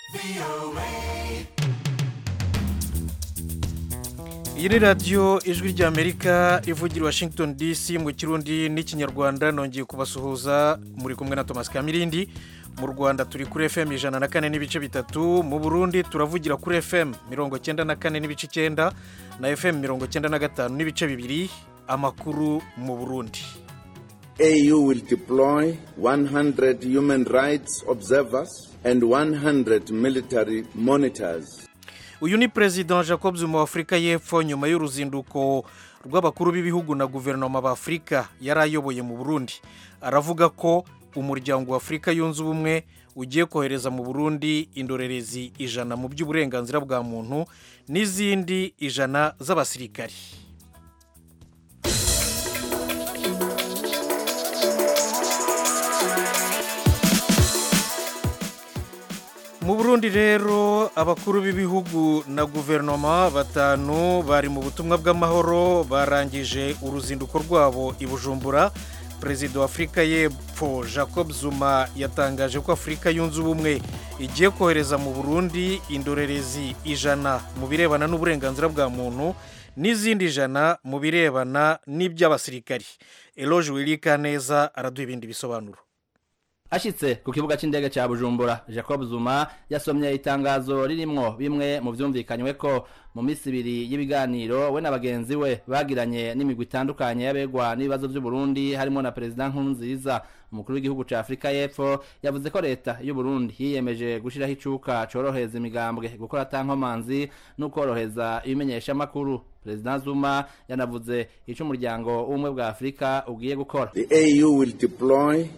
iyi ni radiyo ijwi ry'amerika ivugira i washington dc mu kirundi n'ikinyarwanda nongeye kubasuhuza muri kumwe na thomas kamirindi mu rwanda turi kuri fm ijana na kane n'ibice bitatu mu burundi turavugira kuri fm mirongo cyenda na kane n'ibice icyenda na fm mirongo cyenda na gatanu n'ibice bibiri amakuru mu burundi AU will deploy 100 human rights observers and 100 military monitors. uyu ni perezida jacob zuma wa afurika y'epfo nyuma y'uruzinduko rw'abakuru b'ibihugu na guverinoma b'afurika yari ayoboye mu burundi aravuga ko umuryango wa afurika yunze ubumwe ugiye kohereza mu burundi indorerezi ijana mu by'uburenganzira bwa muntu n'izindi ijana z'abasirikari mu burundi rero abakuru b'ibihugu na guverinoma batanu bari mu butumwa bw'amahoro barangije uruzinduko rwabo i bujumbura perezida wa afurika y'epfo jacob zuma yatangaje ko afurika yunze ubumwe igiye kohereza mu burundi indorerezi ijana mu birebana n'uburenganzira bwa muntu n'izindi ijana mu birebana n'iby'abasirikari eloge wirika neza araduha ibindi bisobanuro ashitse ku kibuga c'indege ca bujumbura jacob zuma yasomye itangazo ririmwo bimwe mu vyumvikanywe ko mu misi ibiri y'ibiganiro we na bagenzi we bagiranye n'imigwi itandukanye y'abegwa n'ibibazo vy'uburundi harimo na perezida nkurunziza umukuru w'igihugu ca afurika y'epfo yavuze ko leta y'uburundi yiyemeje gushiraho icuka corohereza imigambwe gukora atankomanzi n'ukoroheza ibimenyeshamakuru perezida zuma yanavuze ico umuryango w'ubumwe bwa afurika ugiye gukora The AU will deploy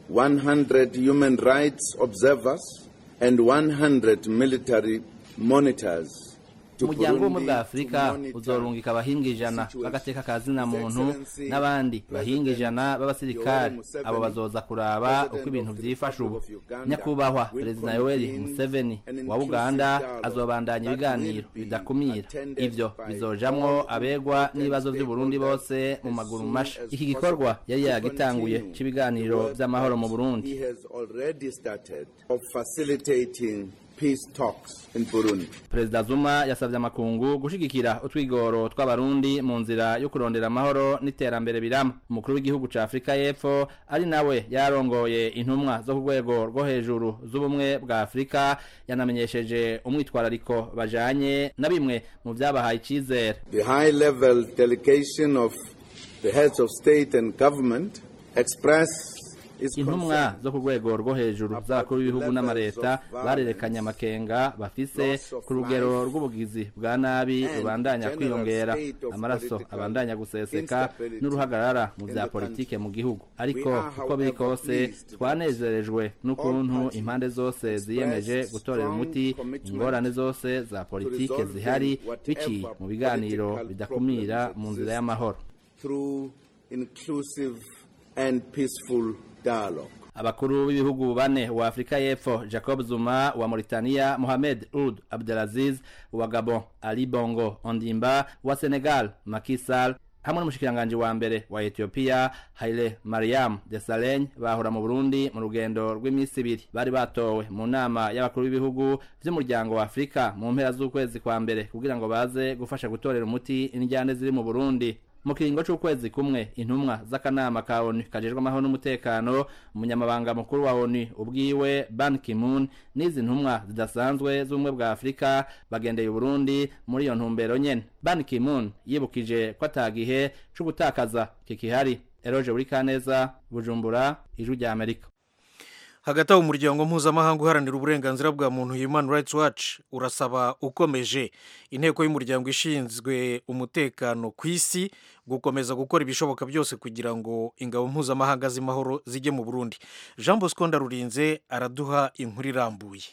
100 human rights observers and 100 military monitors. to umuryango w'ubumwe Burundi bwa to afurika monitor uzorungika abahinga ijana situation. b'agateka ka zina muntu His Excellency n'abandi bahinga ijana b'abasirikari Yoweri Museveni, abo bazoza kuraba President uko ibintu of the vyifashe ubu Republic of Uganda, nyakubahwa will perezida yoweri convene museveni an wa inclusive uganda dialogue azobandanya that ibiganiro will be bidakumira attended ivyo by bizojamwo all abegwa important n'ibibazo vy'uburundi bose stakeholders mu as maguru soon masha as iki gikorwa possible yari to yagitanguye continue c'ibiganiro the work vy'amahoro mu that burundi He has already started of facilitating peace talks in Burundi. perezida zuma yasabye amakungu gushigikira utwigoro tw'abarundi mu nzira yo kurondera amahoro n'iterambere birama umukuru w'igihugu ca afurika y'epfo ari nawe yarongoye intumwa zo ku rwego rwo hejuru z'ubumwe bwa afurika yanamenyesheje umwitwarariko bajanye na bimwe mu vyabahaye icizere The high level delegation of the heads of state and government expressed its intumwa concern zo ku rwego rwo hejuru z'abakuru b'ibihugu n'amareta barerekanye amakenga bafise ku rugero rw'ubugizi bwa nabi rubandanya kwiyongera amaraso abandanya guseseka n'uruhagarara mu vya politike mu gihugu ariko uko biri kose twanezerejwe n'ukuntu impande zose ziyemeje gutorera umuti ingorane zose za politike zihari biciye mu biganiro bidakumira mu nzira y'amahoro through inclusive and peaceful dialogue. abakuru b'ibihugu bane wa afurika y'epfo jacob zuma wa mauritania mohamed ould abdelaziz wa gabon ali bongo ondimba wa senegal Macky Sall hamwe n'umushikiranganji wa mbere wa ethiopia haile mariam desalegn bahora mu burundi mu rugendo rw'iminsi ibiri bari batowe mu nama y'abakuru b'ibihugu vy'umuryango wa afurika mu mpera z'ukwezi kwa mbere kugira ngo baze gufasha gutorera umuti indyane ziri mu burundi mu kiringo c'ukwezi kumwe intumwa z'akanama ka onu kajejwe amahoro n'umutekano umunyamabanga mukuru wa onu ubwiwe ban kimun n'izi ntumwa zidasanzwe z'ubumwe bwa afurika bagendeye uburundi muri iyo ntumbero nyene ban kimun yibukije ko atagihe co gutakaza kikihari eroje buri kaneza bujumbura ijwi rya amerika hagati aho umuryango mpuzamahanga uharanira uburenganzira bwa muntu human rights watch urasaba ukomeje inteko y'umuryango ishinzwe umutekano ku isi gukomeza gukora ibishoboka byose kugira ngo ingabo mpuzamahanga z'amahoro zijye mu burundi jean bosco ndarurinze araduha inkuru irambuye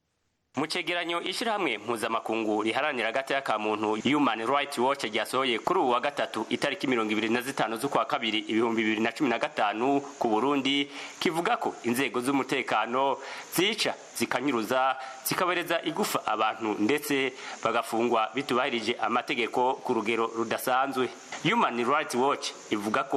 mu cegeranyo ishyirahamwe mpuzamakungu riharanira agateka ka muntu human rights watch ryasohoye kuri ubu wa gatatu itariki mirongo ibiri na zitanu z'ukwa kabiri ibihumbi bibiri na cumi na gatanu ku burundi kivuga ko inzego z'umutekano zica zikanyuruza zikabereza igufa abantu ndetse bagafungwa bitubahirije amategeko ku rugero rudasanzwe human rights watch ivuga ko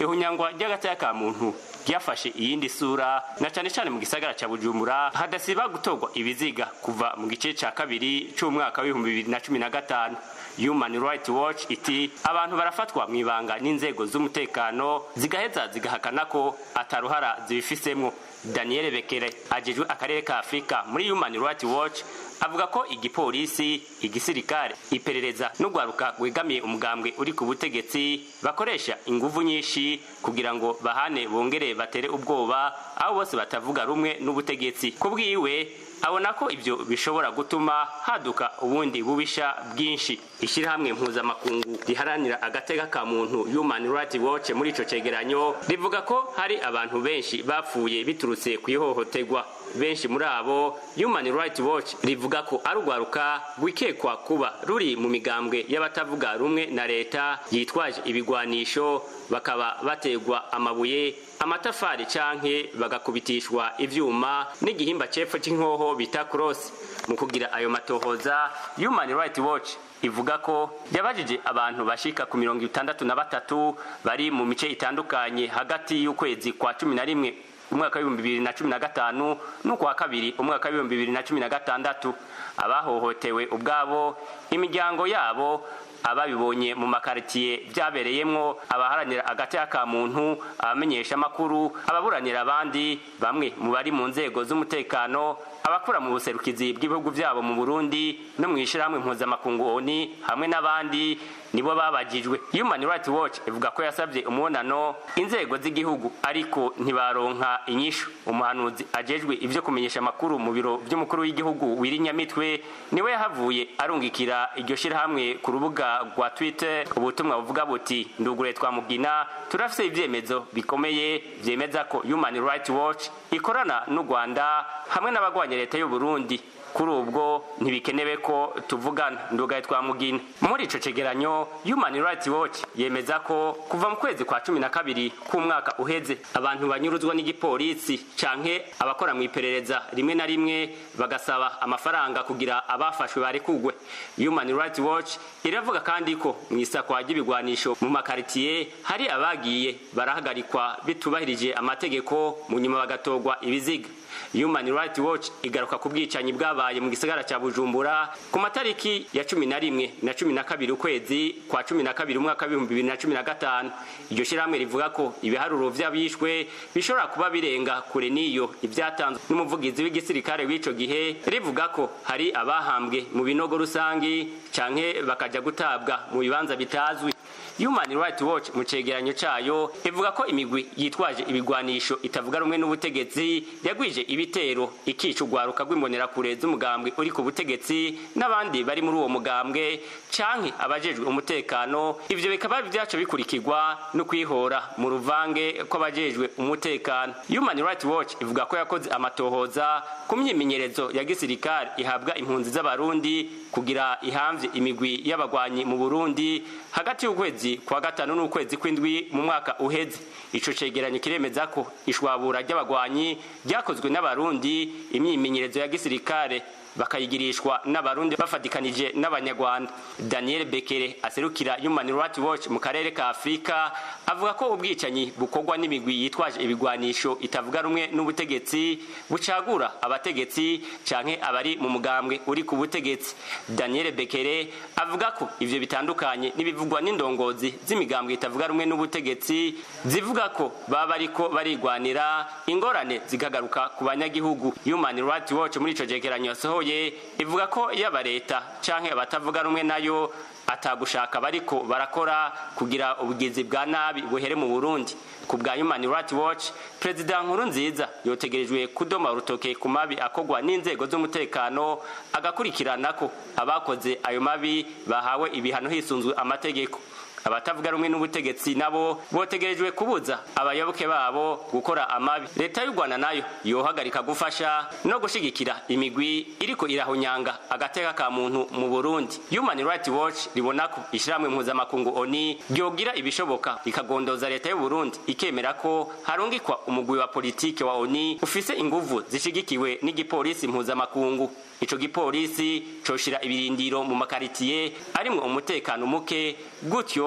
ihunyangwa ry'agataya ka muntu ryafashe iyindi sura na cane cane mu gisagara ca bujumbura hadasiba gutorwa ibiziga kuva mu gice ca kabiri c'umwaka w'ibihumbi bibiri na cumi na gatanu human rights watch iti abantu barafatwa mu ibanga n'inzego z'umutekano zigaheza zigahakana ko ataruhara zibifisemwo daniel bekere ajejwe akarere ka afurika muri human rights watch avuga ko igipolisi igisirikare iperereza n'urwaruka rwegamiye umugambwe uri ku butegetsi bakoresha inguvu nyinshi kugira ngo bahane bongere batere ubwoba aho bose batavuga rumwe n'ubutegetsi ku bwiwe abona ko ibyo bishobora gutuma haduka ubundi bubisha bwinshi ishyirahamwe mpuzamakungu riharanira agateka ka muntu human rights watch muri ico cegeranyo rivuga ko hari abantu benshi bapfuye biturutse ku ihohoterwa benshi muri abo human rights watch rivuga ko ari urwaruka rwikekwa kuba ruri mu migambwe y'abatavuga rumwe na leta yitwaje ibigwanisho bakaba bategwa amabuye amatafari canke bagakubitishwa ivyuma n'igihimba cepfo c'inkoho bita cross mu kugira ayo matohoza human rights watch ivuga ko yabajije abantu bashika ku mirongo itandatu na batatu bari mu mice itandukanye hagati y'ukwezi kwa cumi na rimwe umwaka w'ibihumbi bibiri na cumi na gatanu n'ukwa kabiri umwaka w'ibihumbi bibiri na cumi na gatandatu abahohotewe ubwabo imiryango yabo ababibonye mu makaritiye byabereyemwo abaharanira agateka ka muntu abamenyesha amakuru ababuranira abandi bamwe mu bari mu nzego z'umutekano abakora mu buserukizi bw'ibihugu byabo mu Burundi no mu ishyirahamwe mpuzamakungu ONU hamwe n'abandi nibo babajijwe Human Rights Watch ivuga ko yasabye umubonano inzego z'igihugu ariko ntibaronka inyishu umuhanuzi ajejwe ivyo kumenyesha amakuru mu biro by'umukuru w'igihugu wirinyamitwe niwe yahavuye arungikira iryo shirahamwe ku rubuga rwa Twitter ubutumwa buvuga buti ndugure twamugina turafise ivyemezo bikomeye vyemeza ko Human Rights Watch ikorana n'u Rwanda hamwe n'abagwanya leta y'u Burundi kuri ubwo ntibikenewe ko tuvugana ndugaye twamugina muri ico cegeranyo human rights watch yemeza ko kuva mu kwezi kwa cumi na kabiri k'umwaka uheze abantu banyuruzwa n'igipolisi canke abakora mu iperereza rimwe na rimwe bagasaba amafaranga kugira abafashwe barekugwe human rights watch iravuga kandi ko mu isakwa ry'ibigwanisho mu makaritiye hari abagiye barahagarikwa bitubahirije amategeko mu nyuma bagatorwa ibiziga Human Rights Watch igaruka ku bwicanyi bwabaye mu gisagara ca Bujumbura ku matariki ya cumi na rimwe na cumi na kabiri ukwezi kwa cumi na kabiri umwaka w'ibihumbi bibiri na cumi na gatanu iryo shirahamwe rivuga ko ibiharuro vy'abishwe bishobora kuba birenga kure n'iyo ivyatanzwe n'umuvugizi w'igisirikare w'ico gihe rivuga ko hari abahambwe mu binogo rusangi canke bakaja gutabwa mu bibanza bitazwi Human Rights Watch mu cegeranyo cayo ivuga ko imigwi yitwaje ibigwanisho itavuga rumwe n'ubutegetsi yagwije ibitero ikica urwaruka rw'imbonerakure z'umugambwe uri ku butegetsi n'abandi bari muri uwo mugambwe canke abajejwe umutekano ivyo bikaba vyaco bikurikirwa no kwihora mu ruvange kw'abajejwe umutekano Human Rights Watch ivuga ko yakoze amatohoza ku myimenyerezo ya gisirikare ihabwa impunzi z'abarundi kugira ihamvye imigwi y'abagwanyi mu Burundi hagati y'ukwezi kwa gatanu n'ukwezi kw'indwi mu mwaka uheze ico cegeranyo kiremeza ko ishwabura ry'abagwanyi ryakozwe n'abarundi imyimenyerezo ya gisirikare bakayigirishwa n'abarundi bafatikanije n'abanyarwanda daniel bekere aserukira human rights watch mu karere ka afurika avuga ko ubwicanyi bukorwa n'imigwi yitwaje ibigwanisho itavuga rumwe n'ubutegetsi bucagura abategetsi canke abari mu mugambwe uri ku butegetsi daniel bekere avuga ko ivyo bitandukanye n'ibivugwa n'indongozi z'imigambwe itavuga rumwe n'ubutegetsi zivuga ko baba bariko barigwanira ingorane zikagaruka ku banyagihugu human rights watch muri ico cegeranyo yasohoye ivuga ko yaba leta canke abatavuga rumwe nayo atagushaka bariko barakora kugira ubugizi bwa nabi buhere mu Burundi ku bwa Human Rights Watch Perezida Nkuru nziza yotegerejwe kudoma urutoke ku mabi akogwa n'inzego z'umutekano agakurikirana ko abakoze ayo mabi bahawe ibihano hisunzwe amategeko abatavuga rumwe n'ubutegetsi nabo botegerejwe kubuza abayoboke babo gukora amabi leta y'u rwanda nayo yohagarika gufasha no gushigikira imigwi iriko irahunyanga agateka ka muntu mu burundi human rights watch ribona ko ishyirahamwe mpuzamakungu oni ryogira ibishoboka rikagondoza leta y'u burundi ikemera ko harungikwa umugwi wa politike wa oni ufise inguvu zishigikiwe n'igipolisi mpuzamakungu ico gipolisi coshira ibirindiro mu makaritiye arimwo umutekano muke gutyo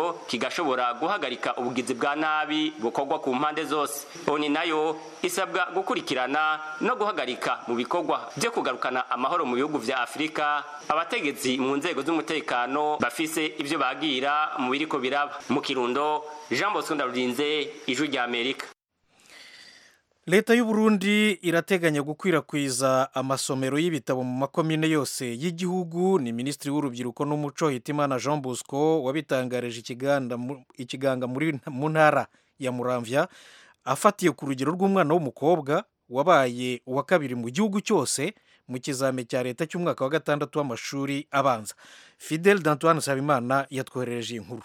gutyo kigashobora guhagarika ubugizi bwa nabi bukorwa ku mpande zose oni nayo isabwa gukurikirana no guhagarika mu bikorwa byo kugarukana amahoro mu bihugu vya afurika abategetsi mu nzego z'umutekano bafise ivyo bagira mu biriko biraba mu kirundo jean bosco ndarurinze ijwi rya amerika leta y'u Burundi irateganya gukwirakwiza amasomero y'ibitabo mu makomine yose y'igihugu ni minisitiri w'urubyiruko n'umuco hitimana jean bosco wabitangarije ikiganga mu ntara ya muramvya afatiye ku rugero rw'umwana w'umukobwa wabaye uwa kabiri mu gihugu cyose mu kizame cya leta cy'umwaka wa gatandatu w'amashuri abanza fidel dantoine nsabimana yatwoherereje inkuru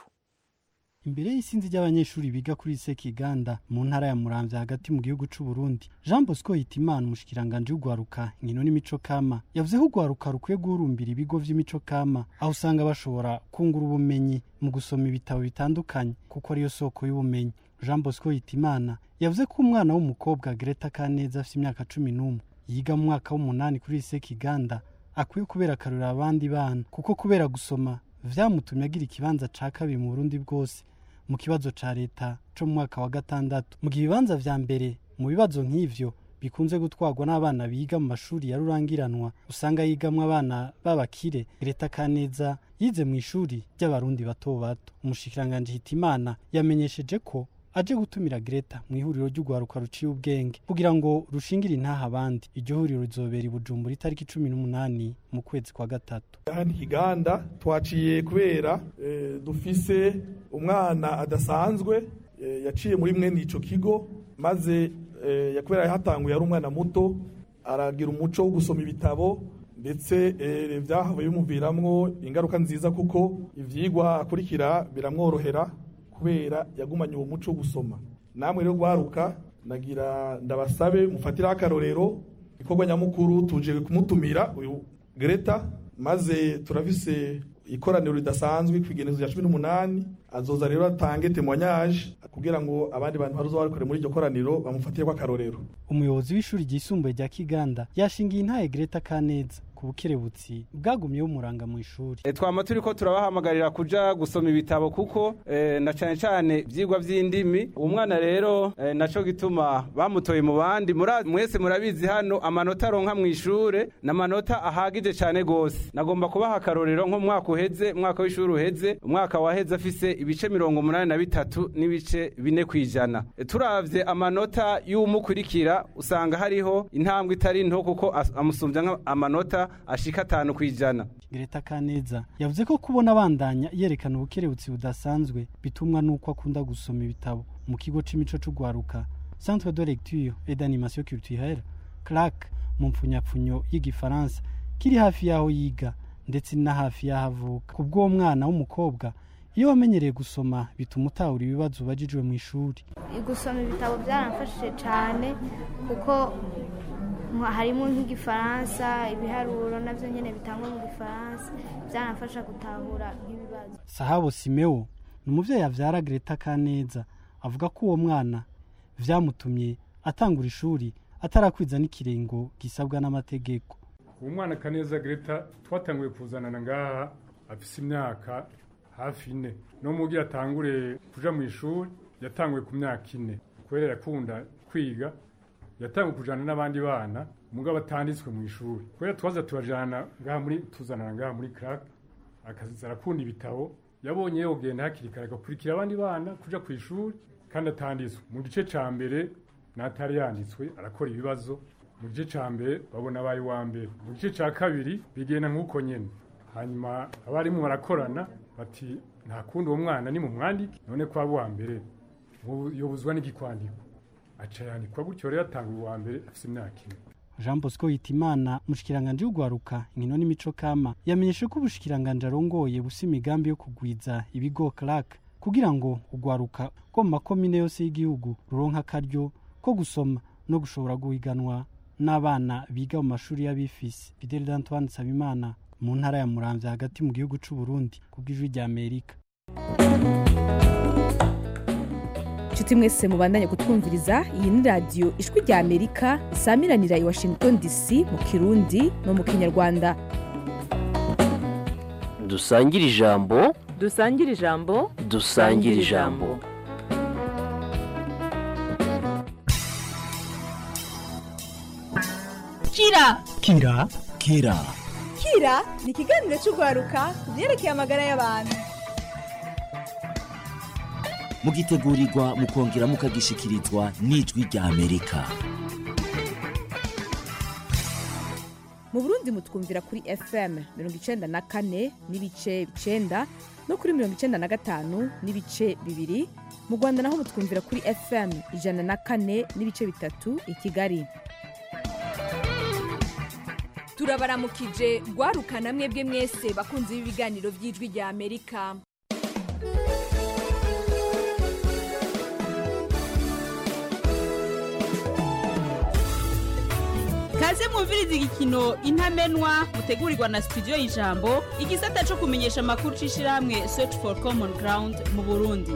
imbere y'isinzi ry'abanyeshuri biga kuri sekiganda mu ntara ya muramvya hagati mu gihugu c'u Burundi Jean Bosco Hitimana umushikiranganje w'ugwaruka inkino n'imico kama yavuze ko ugwaruka rukwiye guhurumbira ibigo vy'imico kama aho usanga bashobora kungura ubumenyi mu gusoma ibitabo bitandukanye kuko ariyo soko y'ubumenyi Jean Bosco Hitimana yavuze ko umwana w'umukobwa Greta Kaneza afite imyaka cumi n'umwe yiga mu mwaka w'umunani kuri sekiganda akwiye kubera akarurira abandi bana kuko kubera gusoma vyamutumye agira ikibanza ca kabiri mu Burundi bwose mu kibazo ca leta co mu mwaka wa gatandatu mu gihe ibibanza vya mbere mu bibazo nk'ivyo bikunze gutwarwa n'abana biga mu mashuri ya rurangiranwa usanga yigamwo abana b'abakire leta kaneza yize mu ishuri ry'abarundi bato bato umushikiranganje hitimana yamenyesheje ko aje gutumira Greta mu ihuriro ry'ugwaruka ruciye ubwenge kugira ngo rushingire intaha abandi iryo huriro rizobera i Bujumbura itariki cumi n'umunani mu kwezi kwa gatatu hano ikiganda twaciye kubera e, dufise umwana adasanzwe e, yaciye muri mwene ico kigo maze e, yakubera yahatanguye ari umwana muto aragira umuco wo gusoma ibitabo ndetse e, vyahavuye bimuviramwo ingaruka nziza kuko ivyigwa akurikira biramworohera kubera yagumanye uwo muco wo gusoma namwe rero gwaruka nagira ndabasabe mufatiraho akarorero ikorwa nyamukuru tuje kumutumira uyu Greta maze turafise ikoraniro ridasanzwe kwigenezo ya cumi n'umunani azoza rero atange témoignage kugira ngo abandi bantu baruzo barikore muri iryo koraniro bamufatireko akarorero umuyobozi w'ishuri ryisumbuye rya Kiganda yashingiye intaye Greta Kaneza ku bukerebutsi bwagumyeho umuranga mu ishuri e, twama turiko turabahamagarira kuja gusoma ibitabo kuko e, na cane cane vyigwa vy'indimi umwana rero e, naco gituma bamutoye mu bandi mwese murabizi hano amanota aronka mu ishure n'amanota ahagije cane gose nagomba kubaha akarorero nko mwaka uheze mwaka w'ishuri uheze umwaka waheze afise ibice mirongo umunani na bitatu n'ibice bine kwijana e, turavye amanota y'umukurikira usanga hariho intambwe itari nto kuko amusumbya amanota ashika atanu kwijana Greta Kaneza yavuze ko kubona abandanya yerekana ubukerebutsi budasanzwe bitumwa nuko akunda gusoma ibitabo mu kigo c'imico c'ugwaruka Centre de lecture et d'animation culturelle CLAC mu mpfunyapfunyo y'igifaransa kiri hafi yaho yiga ndetse na hafi yaho avuka kubw'uwo mwana w'umukobwa iyo wamenyereye gusoma bituma utahura ibibazo ubajijwe mu ishuri gusoma ibitabo byaramfashije cyane kuko harimo nk'igifaransa ibiharuro nabyo nyine bitangwa mu gifaransa byaramfasha gutahura nk'ibibazo sahabo simeo ni umubyeyi abyara Greta Kaneza avuga ko uwo mwana byamutumye atangura ishuri atarakwiza n'ikirengo gisabwa n'amategeko uwo mwana kaneza Greta twatanguye kuzanana ngaha afise imyaka hafi ine no mu gihe atangure kuja mu ishuri yatanguye ku myaka ine kubera yakunda kwiga yatanguye kujana n'abandi bana mugabo atanditswe mu ishuri kubera twaza tubajana ngaha muri tuzanana ngaha muri crack akaza arakunda ibitabo yabonye yogenda hakiri kare agakurikira abandi bana kuja ku ishuri kandi atanditswe mu gice ca mbere n'atari yanditswe arakora ibibazo mu gice ca mbere babona abaye wa mbere mu gice ca kabiri bigenda nk'uko nyene hanyuma abarimu barakorana bati nta kundi uwo mwana ni mu mwandike none ko aba uwa mbere yobuzwa n'igikwandiko aca yandikwa gutyo rero atanga uwa mbere afite imyaka ine jean bosco hitimana umushikiranganje w'ugwaruka inkino n'imico kama yamenyeshe ko ubushikiranganje arongoye busa imigambi yo kugwiza ibigo clark kugira ngo ugwaruka ko mu makomine yose y'igihugu ruronka akaryo ko gusoma no gushobora guhiganwa n'abana biga mu mashuri y'abifisi fidel d'antoine nsabimana mu ntara ya muramvya hagati mu gihugu c'u burundi kubw'ijwi rya amerika inshuti mwese mubandanye kutwumviriza iyi ni radiyo ijwi rya amerika isamiranira i washington dc mu kirundi no mu kinyarwanda dusangire ijambo dusangire ijambo dusangire ijambo kira kira kira kira ni ikiganiro cy'urwaruka ku byerekeye amagara y'abantu mugitegurirwa mukongera mukagishikirizwa n'ijwi rya amerika mu burundi mutwumvira kuri fm mirongo icenda na kane n'ibice icenda no kuri mirongo icenda na gatanu n'ibice bibiri mu rwanda naho mutwumvira kuri fm ijana na kane n'ibice bitatu i kigali turabaramukije rwarukana mwebwe mwese bakunze b'ibiganiro by'ijwi rya amerika kaze mwumviriza igikino intamenwa mutegurirwa na studio y'ijambo igisata cyo kumenyesha amakuru c'ishirahamwe search for common ground mu burundi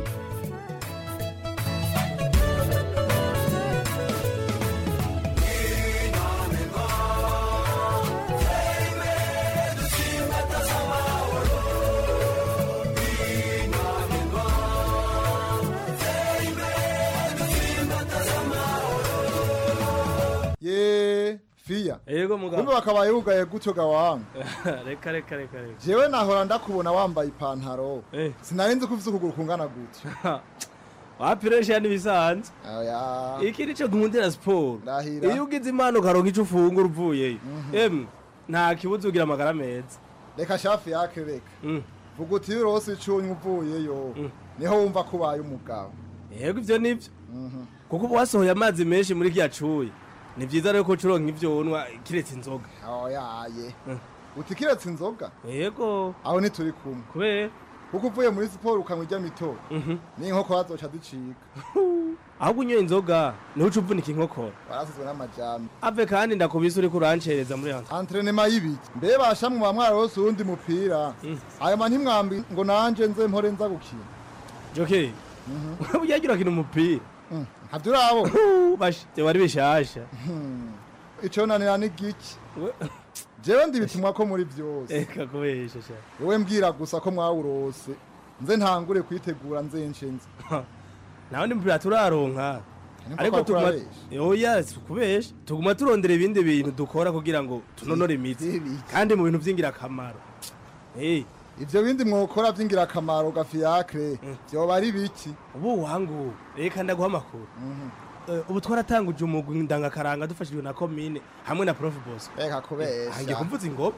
ye fiya yego mugabo kumbe bakabaye bugaye gutyo gawanga reka reka reka reka jewe nahora ndakubona wambaye ipantaro sinari nzi ko ufise ukuguru kungana gutyo wapiresha n'ibisanzwe oya iki nico nkundira siporo Ndahira. iyo ugize impano ukaronka ico ufungura uvuyeyo emwe nta kibuza ugira amagara meza reka shafi yake reka vuga uti iyo urose icunye uvuyeyo niho wumva ko ubaye umugabo yego ivyo nivyo kuko uba wasohoye amazi menshi muri kiya cuye ni vyiza rero ko ucuronka ivyo unwa kiretse inzoga oyaye uti kiretse inzoga yego aho ntituri kumwe kubera kuko uvuye muri siporo ukanywa irya mitobe n'inkoko hazoca zicika ahubwo unyoye inzoga niho uca uvunika inkokora warasizwe n'amajambo ave kandi ndakubise uriko urancereza muri hanze antrenema y'ibiki mbe basha mu mwarose uwundi mupira ayo ma ntimwambi ngo nanje nze mpore nza gukina joke burya agira kina umupira ntavyo urabona bashe wari bishasha ico nanira ni giki jewe ndibitumwa ko muri vyose eka kubesha sha wowe mbwira gusa ko mwawurose nze ntangure kwitegura nze nshenze nawe ndi mupira turaronka Niko ariko kwa tuguma kurabesha. oya si kubesha tuguma turondera ibindi bintu dukora kugira ngo tunonore imitsi kandi mu bintu vy'ingirakamaro Eh, ivyo bindi mwokora vy'ingirakamaro gafiyakre vyoba ari biki ubu wangu reka ndaguha amakuru Eh, ubu twaratanguje umugwi ndangakaranga dufashijwe na komine hamwe na prof boss reka kubesha hangiye kumvuza ingoma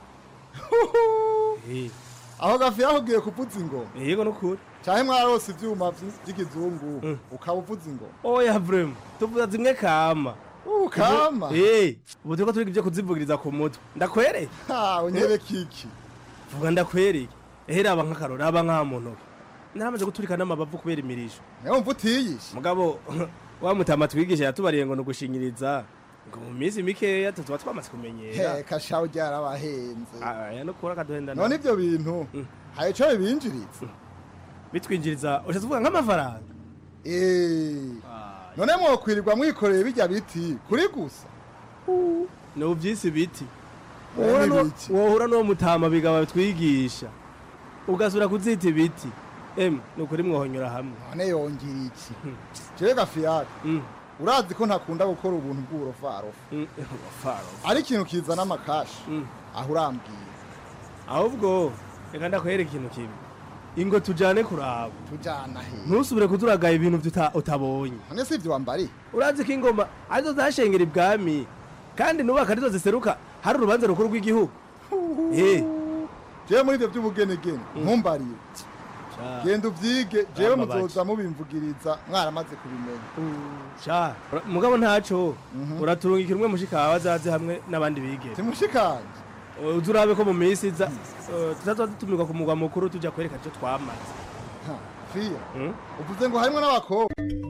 Eh, aho gafiya ugiye kuvuza ingoma yego nukuri canke mwarose ivyuma vy- vy'ikizungu ukaba uvuza ingoma oya vrema tuvuza zimwe kama Uh, kama? Eh, ubu turiko turiga ivyo kuzivugiriza ku mutwe ndakwereye ha unyereka iki vuga ndakwereye ehe raba nk'akaro raba nk'aha mu ntoki naramaze guturika n'amabavu kubera imirisho niyo mvu utiyishe mugabo wa mutama twigisha yatubariye ngo nugushinyiriza ngo mu minsi mikeya tuzoba twamaze kumenyera heka shaho ryarabahenze aya no kura kaduhenda none ivyo bintu hari ico bibinjiriza bitwinjiriza ushatse uvuga nk'amafaranga Eh, none mwokwirirwa mwikoreye bijya biti kuri gusa ni uvyisi biti Eh, Wohura ni n'uwo- biki? wohura n'uwo mutama bigaba twigisha ugasura kuzita ibiti emwe ni ukuri mwohonyora hamwe none yongera iki jewe gafiyaka urazi ko ntakunda gukora ubuntu bw'uburofarofa ari ikintu kizana amakashi aho urambwira ahubwo reka ndakwereka ikintu kimwe ingo tujane kuraba tujana he ntusubire kuzuragaya ibintu vyuta- utabonye none si ivyo wambari urazi ko ingoma arizo zashengera ibwami kandi nubaka arizo ziseruka hari urubanza rukuru rw'igihugu Eh, jewe muri ivyo vy'ubugenegene ntumbarire genda uvyige jewe Bamba muzoza mubimvugiriza mwaramaze kubimenya sha ura- mugabo ntaco uraturungikira umwe mushikawe azaze hamwe n'abandi bigere timushikanje uzi urabe ko mu minsi iza eh, tutazoba dutumirwa ku mugwa mukuru tuja kwereka ivyo twamaze Ha, fiya uvuze ngo harimwo n'abakobwa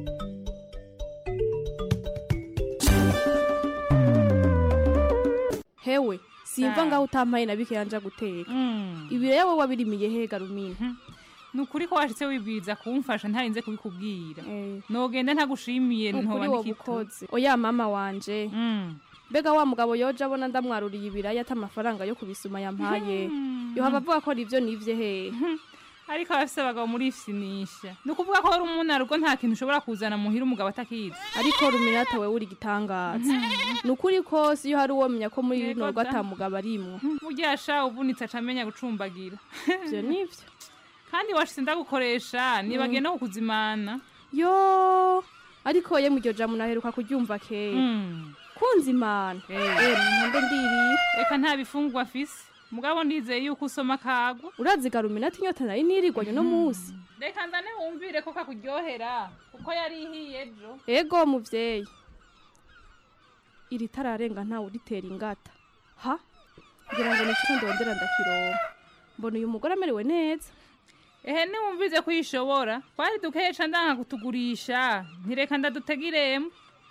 hewe simva ngaho utampaye na bike yanja guteka ibiraya wowe wabirimiye hega rumina ni ukuri ko washitse wibwiriza kumfasha ntarinze kubikubwira nogenda ntagushimiye ukuri ntoba wo nikito bukoze oya mama wanje mbega wa mugabo yoje abona ndamwaruriye ibiraya ata amafaranga yo kubisuma yampaye yohava avuga ko ari ivyo nivye hehe ariko abafise abagabo murifisinisha ni ukuvuga ko wari umunarugo nta kintu ushobora kuzana muhira umugabo atakizi ariko ruminata wewe uri igitangaza ni ukuri kose iyo hari uwo menya ko muri Yego rino rugo da. atamugabo arimwo burya sha uvunitse aca amenya gucumbagira ivyo nivyo kandi washitse ndagukoresha nibagiye no kukuzimana yo ariko ye muryo jambo naheruka kuryumva kera kunza imana eh mpande ndirira reka nta bifungwa afise mugabo ndizeye yuko usoma kagwa urazigara iminota inyota nari nirirwanye no munsi reka ndane wumvire ko kakuryohera kuko yari ihiye ejo ego muvyeyi iri tararenga ntawe uritera ingata ha kugira ngo nico ndondera ndakironka mbona uyu mugore amerewe neza ehe niwumvize ko uyishobora twari dukesha ndanka kutugurisha ntireka ndadutegiremo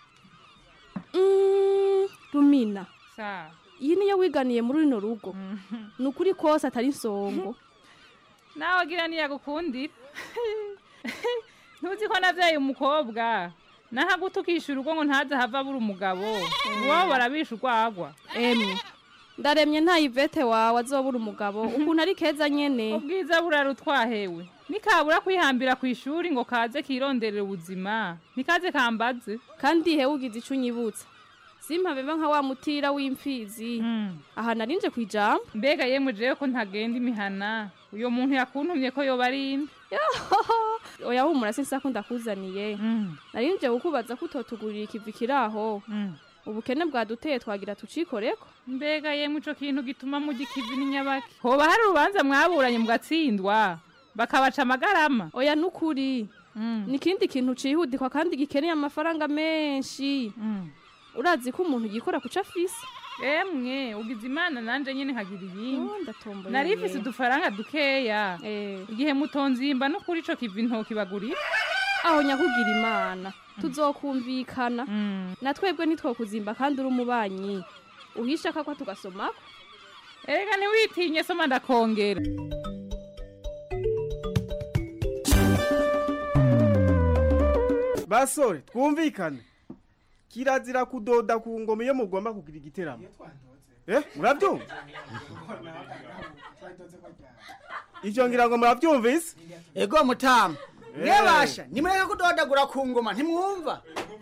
Mm, rumina sa iyi niyo wiganiye muri rino rugo ni ukuri kose atari insongo nawe agira niyagukundira ntuzi ko navyaye umukobwa nahagutukisha urugo ngo ntaze hava abura umugabo iwabo barabisha urwagwa emwe ndaremye nta ivete wawe azobura umugabo ukuntu ari keza nyene ubwiza burara utwahewe nikabura kwihambira ku ishuri ngo kaze kironderera ubuzima nikaze kambaze kandi hewe ugize ico unyibutsa simpabeba nka wa mutira w'imfizi aha narinje kwijambo mbega yemwe jewe ko ntagenda imihana uyo muntu yakuntumye ko yoba ari inde oya humura sinsa ko ndakuzaniye narinje kukubaza ko utotugurira ikivi kiraho ubukene bwaduteye twagira tucikoreko mbega yemwe ico kintu gituma mujya ikivi n'inyabaki hoba hari urubanza mwaburanye mugatsindwa bakabaca amagarama oya nukuri ni ikindi kintu cihutikwa kandi gikeneye amafaranga menshi urazi ko umuntu yikora kuca afise emwe ugize imana nanje nyene nkagira iyindi ndatomboye nari ifise udufaranga dukeya igihe mutonzimba no kuri ico kivi ntokibagurira aho nyakugira imana tuzokumvikana na twebwe ntitwokuzimba kandi uri umubanyi uhisha kakwa tugasomako erega ntiwitinye soma ndakongera basore twumvikane kirazira kudoda ku ngoma iyo mugomba kugira igiteramo eh murabyumva ivyo ngira ngo muravyumvise ego mutama Eh. mwebasha nimureke kudodagura ku ngoma ntimwumva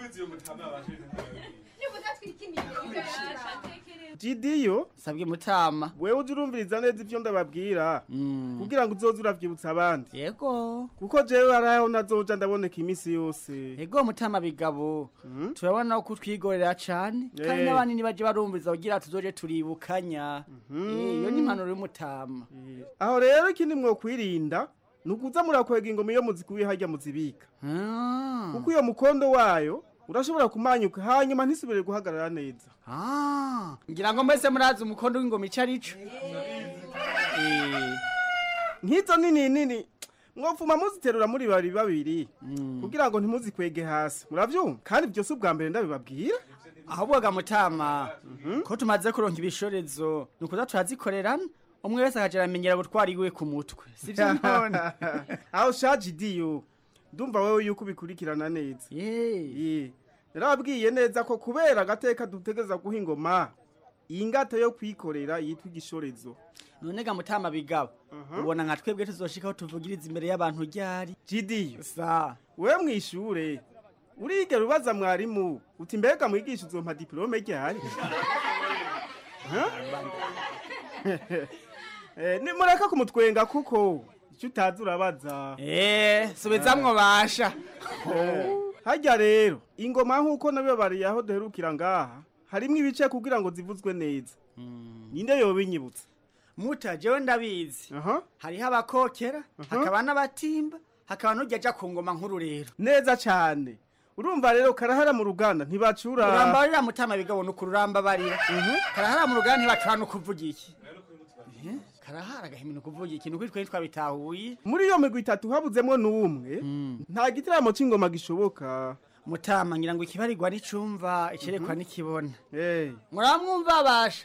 jidiyo sabwe mutama wewe uje urumviriza neza ivyo ndababwira kugira ngo uzoze uravyibutsa abandi yego kuko jewe haraho nazoja ndaboneka imisi yose ego mutama bigabo turabona ko twigorera cane kandi Eh. n'abandi nibaje barumviriza kugira tuzoje turibukanya Eh, iyo ni impanuro y'umutama aho rero ikindi mwokwirinda ni ukuza murakwega ingoma iyo muzikuye harya muzibika kuko iyo mukondo wayo urashobora kumanyuka hanyuma ntisubire guhagarara neza Ah, ngira ngo mwese murazi umukondo w'ingoma ico arico nk'izo nini nini mwopfuma muziterura muri bari babiri kugira ngo ntimuzikwege hasi muravyumva kandi byose ubwa mbere ndabibabwira ahubwo ga mutama ko tumaze kuronka ibishorezo ni ukuza turazikorerana umwe wese akaja aramenyera gutwara iwe ku mutwe sivyo none aho shaje idiyo ndumva wewe yuko ubikurikirana neza Ye. narababwiye neza ko kubera agateka dutegeza guha ingoma iyi ngata yo kwikorera yitwa igishorezo none ga mutama bigabo ubona nka twebwe tuzoshikaho tuvugiriza imbere y'abantu ryari jidiyo sa wewe mwishure urigera ubaza mwarimu uti mbega mwigisha uzompa diplome ryari Ha? Eh, nimureka kumutwenga kuko icyo utazi urabaza Eh, subizamwo basha harya rero ingoma nk'uko nabibabariye aho duherukira ngaha harimo ibice kugira ngo zivuzwe neza ninde yobinyibutsa muta jewe ndabizi hariho abakokera hakaba n'abatimba hakaba n'ujya aja ku ngoma nkuru rero neza cyane urumva rero karahara mu ruganda ntibacura urambarira mutama bigabo ni ukururamba barira karahara mu ruganda ntibacura no kuvuga iki Eh, karahara agahimina kuvuga iki nuko twari twabitahuye muri iyo migwi itatu habuzemwo n'umwe nta gitaramo c'ingoma gishoboka mutama ngira ngo ikibarirwa n'icumva icerekwa n'ikibona muramwumva basha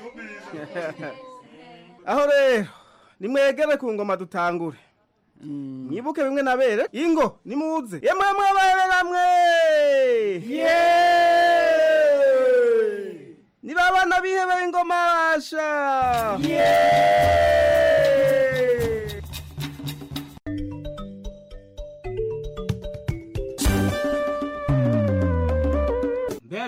aho rero nimwegere ku ngoma dutangure mwibuke bimwe nabere ingo nimuze yemwe mwabere bamwe niba abana bihebeye ingoma basha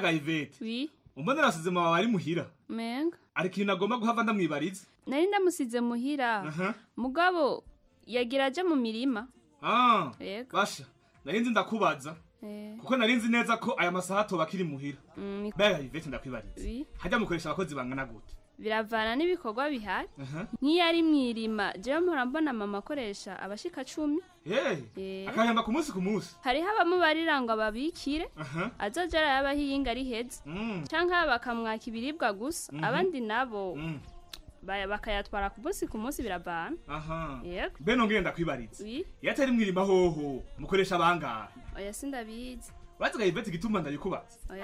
mbega ivete wi umbona nasize mama ari muhira menga ari ikintu agomba guhava ndamwibariza nari ndamusize muhira aha mugabo yagira aje mu mirima ah yego basha nari nzi ndakubaza eh kuko nari nzi neza ko aya masaha atoba akiri muhira mm, ni- mbega ivete ndakwibariza wi hajya mukoresha abakozi bangana gute biravana n'ibikorwa bihari aha nk'iyo ari mwirima jewe mpora mbona mama akoresha abashika cumi hey Eh. akahemba ku munsi ku munsi hariho abamubarira ngo ababikire aha azoja arayabaho iyinga ari heza mm canke bakamwaka ibiribwa gusa Mhm. abandi nabo mm ba- bakayatwara ku munsi ku munsi biravana aha yego mbe nongere ndakwibariza wi iyo atari mwirima hoho mukoresha abangahe oya sindabizi baziga ivete igituma ndabikubaza oya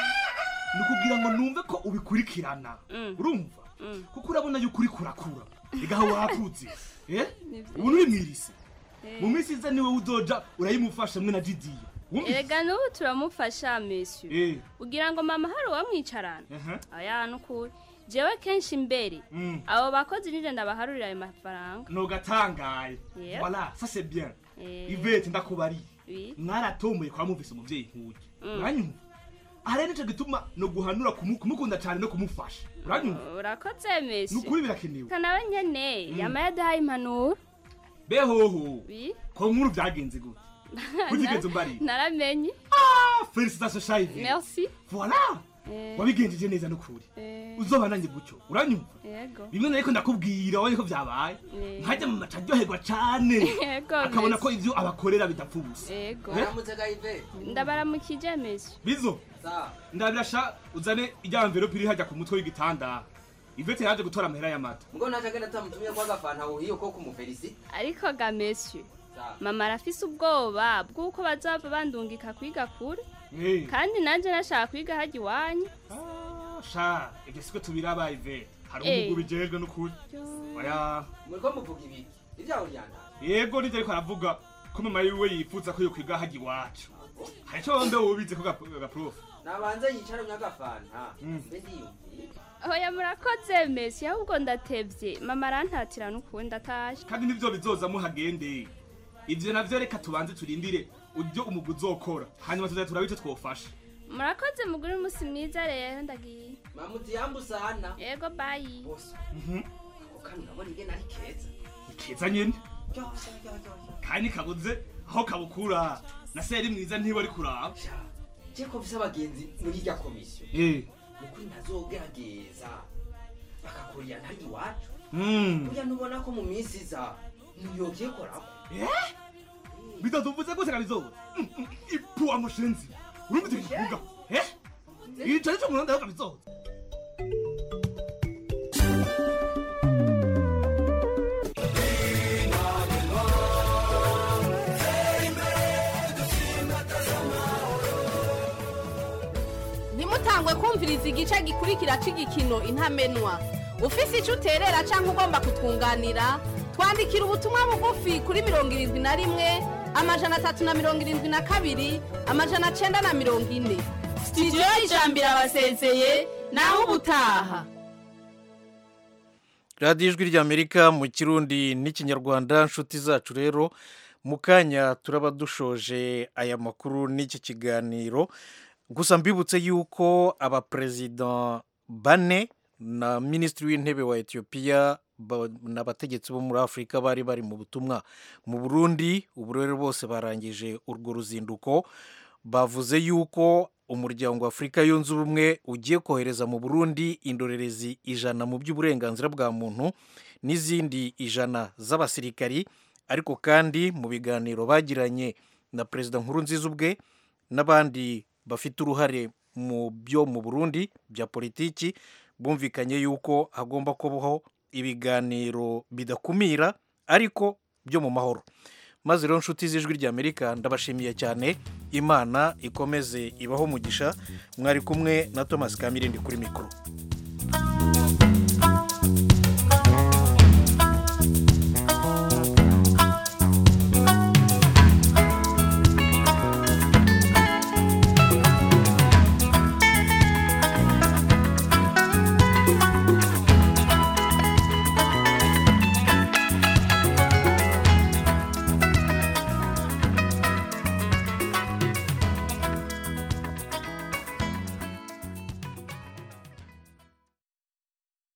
ni ukugira ngo numve ko ubikurikirana Mm. urumva Mm. kuko urabona yuko uri kurakura igaho wakutse eh Nivyo. ubu uri mwirisi Eh. mu minsi iza niwe udoja urayimufasha mwe na didiyo wumvise erega n'ubu turamufasha monsieur eh ugira ngo mama hari uwamwicarana aha oya nukuri jewe kenshi imbere mm abo bakozi nije ndabaharurira ayo mafaranga nogatangaye Yeah. voilà ça c'est bien Eh. ivete ndakubariye wi mwaratomboye kwa mumvise umuvyeyi nk'uyu Mm. uranyumva aha rero nico gituma no guhanura kumu- kumukunda cyane no kumufasha uranyumva urakoze ni monsieur ukuri birakenewe kanawe nyene Mm. yama yadahaye impanuro behoho wi ko nkuru byagenze gute Utigeze umbariye? naramenye ah félicitations shaive merci voilà Eh, wabigenjeje neza n'ukuri eh, uzoba nanjye gutyo uranyumva yego bimwe nariko ndakubwira wabonye ko vyabaye Eh. nkajya mu maca aryoherwa cane Yego, akabona Messi. ko ivyo abakorera bidapfa ubusa yego Eh? ndabaramukije monsieur bizo ndabirasha uzane ijya mverope iri hajya ku mutwe w'igitanda ivete yaje gutora amahera y'amata Mgo naje agenda tamutumye kwa gafanta uhiyo ko kumufelisi. ariko ga monsieur mama arafise ubwoba bw'uko bazava bandungika kwiga kure Eh. kandi nanje nashaka kwiga hajya iwanyu sha ibyo siko tubiraba ivete hari Eh. umugabo bijejwe n'ukuri oya Muriko muvuga ibiki? Ivyaho ryanda. yego nivyo ariko aravuga ko mama yiwe yifuza ko yokwiga hajya iwacu hari ico wambe wubize ko gap- gaprofe Nabanze yicara mu gafanta. Mm. Mbe ndiyumviye. hoya murakoze monsieur ahubwo ndatevye mama arantatira n'ukundi atashe kandi nivyo bizoza muhagende ivyo navyo reka tubanze turindire ujyo umugwi uzokora hanyuma tuzaza turabe ico twofasha murakoze mugure umunsi mwiza rero ndagiye Mamuti yambu sana. yego bayi Mhm. Ako kanu nabona ingene ari keza. ni keza nyene Ryo, ryo, ryo, ryo. kandi kabuze aho kabukura na seri mwiza ntiwe ari kuraba Je ko mfise abagenzi muri irya komisiyo. Eh. Nukuri ntazogerageza. Bakakurira ntari iwacu. Mm. Burya nubona ko mu minsi iza ntiyogiye korako. Eh? bitaduvuze gute kabizoza Mm, mm, ipuwa mushenzi urumva ivyo kivuga eh ico nico muronda yo kabizoza ntimutangwe kumviriza igice gikurikira cy'igikino intamenwa ufise icyo uterera cyangwa ugomba kutwunganira twandikira ubutumwa bugufi kuri mirongo irindwi na rimwe amajana atatu na mirongo irindwi na kabiri amajana cyenda na mirongo ine sitidiyo y'ijambo irabasezeye nawe ubutaha radiyo ijwi ry'amerika mu kirundi n'ikinyarwanda nshuti zacu rero mu kanya turaba dushoje aya makuru n'iki kiganiro gusa mbibutse yuko abaperezida bane na minisitiri w'intebe wa etiyopiya ba- n'abategetsi bo muri afurika bari bari mu butumwa mu burundi ubu rero bose barangije urwo ruzinduko bavuze yuko umuryango wa afurika yunze ubumwe ugiye kohereza mu burundi indorerezi ijana mu by'uburenganzira bwa muntu n'izindi ijana z'abasirikari ariko kandi mu biganiro bagiranye na perezida nkurunziza ubwe n'abandi bafite uruhare mu byo mu burundi bya politiki bumvikanye yuko hagomba kubaho ibiganiro bidakumira ariko byo mu mahoro maze rero nshuti z'ijwi ry'amerika ndabashimiye cyane imana ikomeze ibaho umugisha mwari kumwe na thomas kamirindi kuri mikoro